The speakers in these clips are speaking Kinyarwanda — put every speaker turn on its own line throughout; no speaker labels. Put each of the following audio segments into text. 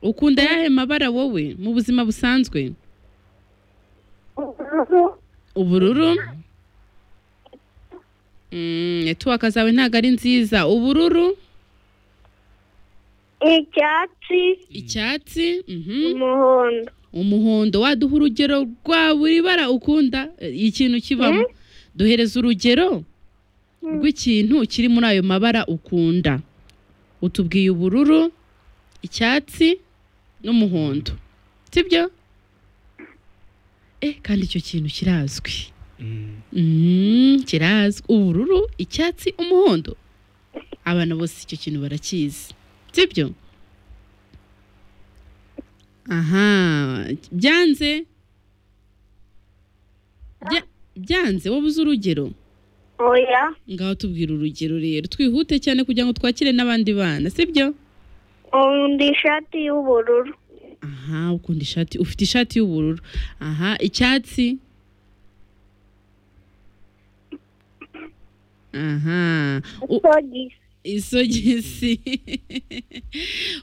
ukunda ayahe mabara wowe mu buzima busanzwe
ubururu
ubururu Mm, netiwaka zawe ntabwo ari nziza ubururu
icyatsi
icyatsi mhm.
umuhondo
umuhondo waduha urugero rwa buri bara ukunda eh, ikintu kibamo duhereza urugero
Mm.
rw'ikintu kiri muri ayo mabara ukunda utubwiye ubururu icyatsi n'umuhondo sibyo eh kandi icyo kintu kirazwi
Mm.
Mm, kirazwi ubururu icyatsi umuhondo abana bose icyo kintu barakizi sibyo aha byanze Bya- byanze wowe uzi urugero
oya
ngaho tubwira urugero rero twihute cyane kugira ngo twakire n'abandi bana sibyo
undi ishati y'ubururu
aha ukunda ishati ufite ishati y'ubururu aha icyatsi aha U-
sogisi
isogisi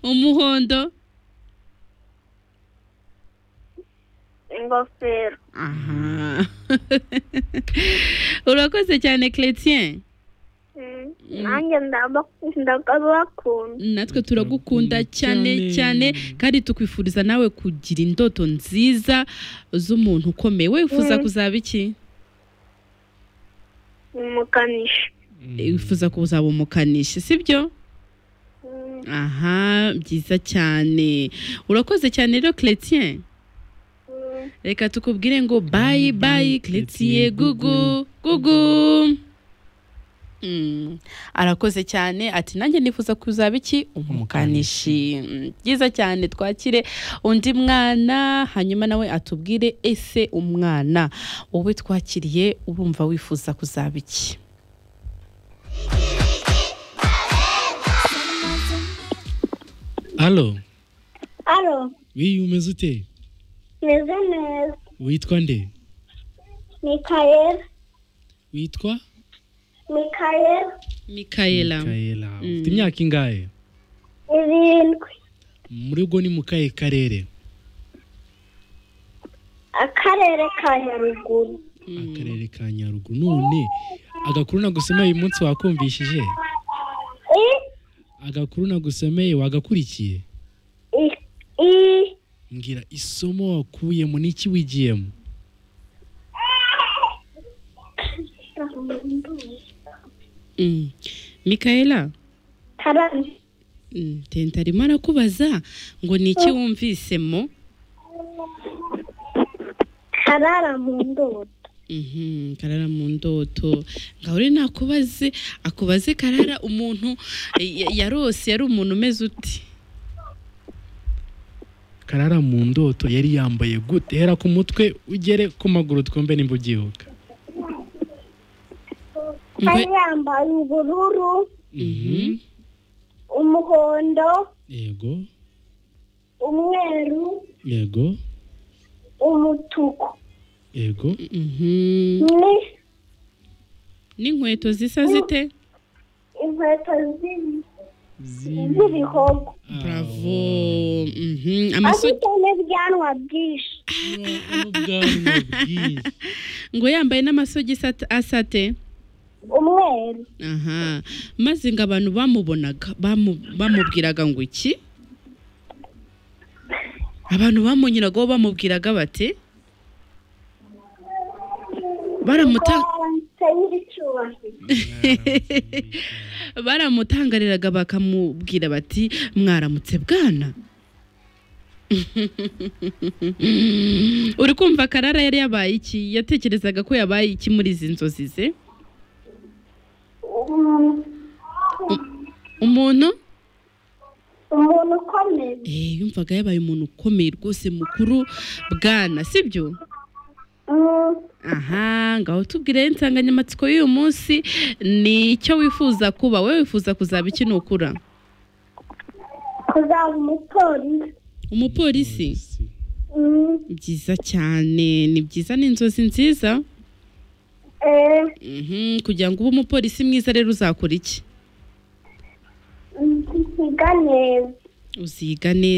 umuhondo
ingofero
aha urakoze cyane Chrétien
Mm, nanjye ndaba- ndabakunda
natwe turagukunda cyane cyane kandi tukwifuriza nawe kugira indoto nziza z'umuntu ukomeye wifuza
Mm.
kuzaba iki
umukanishi
wifuza kuzaba umukanishi sibyo
Mm,
aha byiza cyane urakoze cyane rero Chrétien
mm.
reka tukubwire ngo bayi bayi Chrétien gugu gugu Mm, arakoze cyane ati nanjye nifuza kuzaba iki umukanishi Mm, byiza cyane twakire undi mwana hanyuma nawe atubwire ese umwana wowe twakiriye urumva wifuza kuzaba iki
alo
alo
wiyi umeze ute
meze neza
witwa nde
mikayeli
witwa
mikayeli
Mikaela
Mikaela.
Mm.
ufite imyaka ingahe
irindwi
muri ubwo ni mu kahe karere
akarere ka nyaruguru
akarere ka nyaruguru none agakuru nagusomeye uyu munsi wakumvishije
i
agakuru nagusomeye wagakurikiye
i i
mbwira isomo wakuyemo niki wigiyemo
Mm. Mikaela
karani
Mm, tenta arimo arakubaza ngo ni iki wumvisemo
karara mu ndobo
Mhm, karara mu ndoto ngaho rero nakubaze akubaze karara umuntu eh, ya- yarose yari umuntu umeze uti
karara mu ndoto yari yambaye gute hera ku mutwe ugere ku maguru twumve nimba ubyibuka
yari yambaye ubururu
Mhm.
umuhondo
yego
umweru
yego
umutuku
yego
Mhm.
ni
n'inkweto zisa zite
inkweto zi- z'ibihogo
bravo Mhm, amaso-
afite n'ibyanwa byinshi
n'ubwanwa bwinshi
ngo yambaye n'amasogisi at- asate
umweru
aha maze ngo abantu bamubonaga bamu- bamubwiraga ngo iki abantu bamunyuragaho bamubwiraga bati baramuta
Ubanza y'icyubahiro
baramutangariraga bakamubwira bati mwaramutse bwana uri kumva karara yari yabaye iki yatekerezaga ko yabaye iki muri izi nzozi ze
Um-
umuntu
umuntu ukomeye
Eh, yumvaga yabaye umuntu ukomeye rwose mukuru bwana sibyo
Mm,
aha ngaho tubwire insanganyamatsiko y'uyu munsi ni icyo wifuza kuba wowe wifuza kuzaba iki nukura
kuzaba umupolisi
umupolisi
Mm,
byiza cyane ni byiza ni inzozi nziza
eh,
Mhm, kugira ngo ube umupolisi mwiza rero uzakora iki
mm, nziga neza
uziga neza